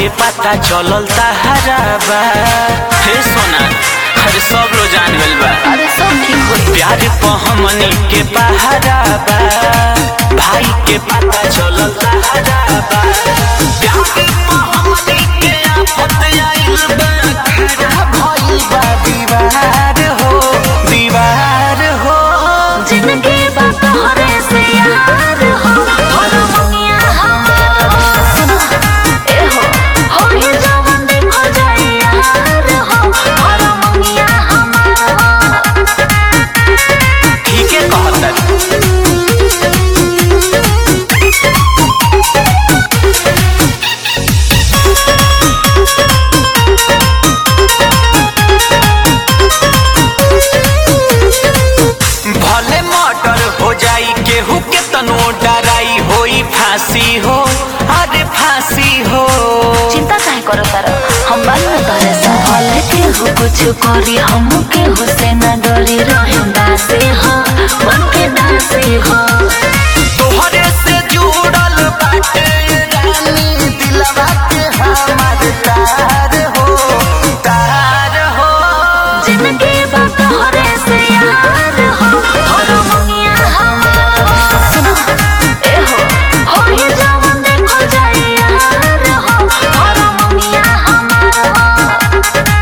पता चलल तहराबा हे सोना अरे सब लोग जान गइल बा अरे सब ठीक होई प्यार पे हमनी के पहराबा भाई के पता चलल तहराबा प्यार पे हमनी के आफत आइल बा खड़ा भइल बा दीवार हो दीवार हो जिंदगी बा तोहरे से यार हो और दुनिया हमार सुनो ए हो हो ही जवन देखो जाए यार हो और दुनिया हमार ठीक है कहता भले मर्डर हो जाई केहू के तनो डराई होई फांसी हो अरे फांसी हो चिंता काहे करो तारा हम बाल में तोरे से भले के हो कुछ करी हम के हो से न डरी रहे दासे हो मन के दासे हो तोहरे से जुड़ल बाटे रानी दिलवा के हमार तार हो तार हो जिंदगी बा तोहरे से यार हो और दुनिया हमार सुनो ए हो हो ही जवन देखो जाए यार हो और दुनिया हमार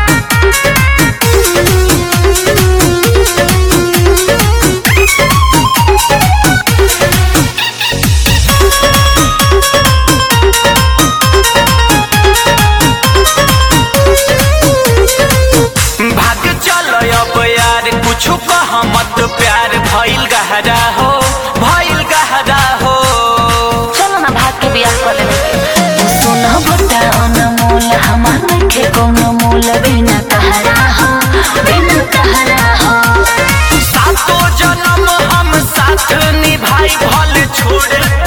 भाग चल अब यार कुछ कह मत प्यार भइल गहरा हो भइल गहरा हो चलो ना भाग के बियाह कर लेते सुनो बता अनमोल हमार नखे कोनो मूल बिना तहरा हो बिना तहरा हो सातो जन्म हम साथ निभाई भले छोड़